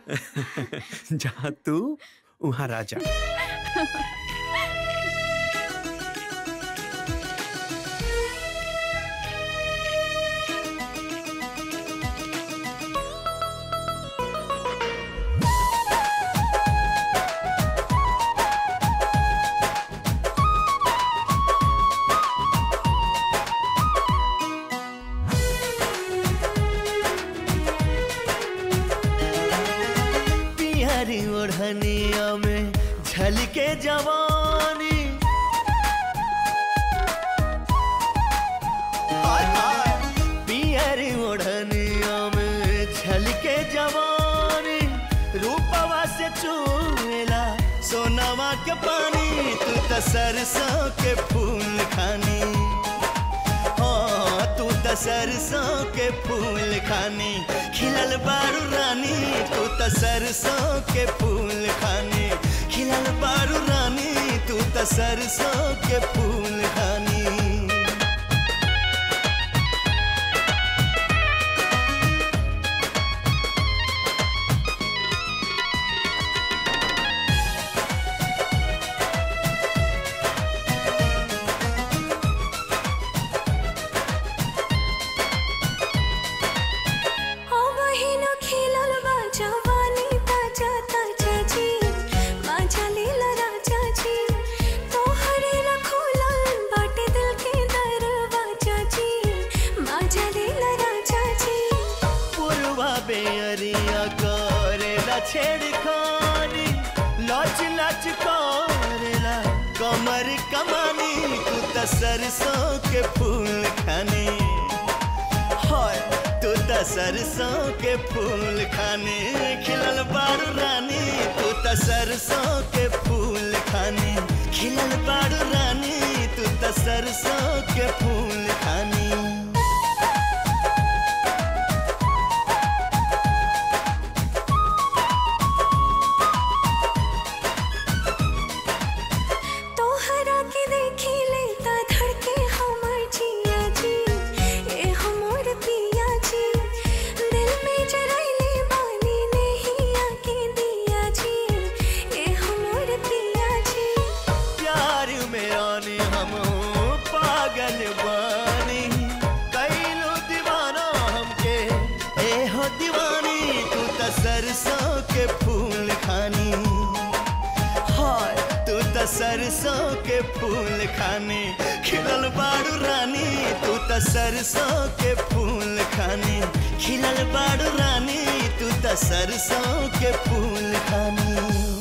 जहाँ तू वहाँ राजा पियरी ओढ़निया में झलके जवानी हाय हाय पियरी ओढ़निया में झलके जवानी रूपवा से चूला सोनावा के पानी तू त सरसों के फूल खानी हाँ तू त सरसों के फूल खानी खिलल बारू रानी तू त सरसों के फूल खानी खिलल बारू रानी तू त सरसों के फूल खानी ओ बहिनो खेलल बा जवानी ताजा ताजा जी माझा लीला राजा जी तोहरे ला खोलल बाटे दिल के दरवाजा जी माझा लीला राजा जी पुरवा बेअरिया करेला छेड़खानी लच लच करेला कमर कमानी तू त सरसों के फूल खानी हाय तू त सरसों के फूल खानी खिलल बारू रानी तू त सरसों के फूल खानी खिलल बारू रानी तू त सरसों के फूल खानी तोहरा के देखी लेता धड़के हमर जिया जी ए हमर पिया जी दिल में जरैले बानी नहीं आके दिया जी ए हमर पिया जी प्यार में आने हम पागल बानी कैलो दीवाना हमके ए हो दीवानी तू त सरसों के फूल खानी हाय तू त सरसों के फूल खानी खिलल बारू रानी तू त सरसों के फूल खानी खिलल बारू रानी तू त सरसों के फूल खानी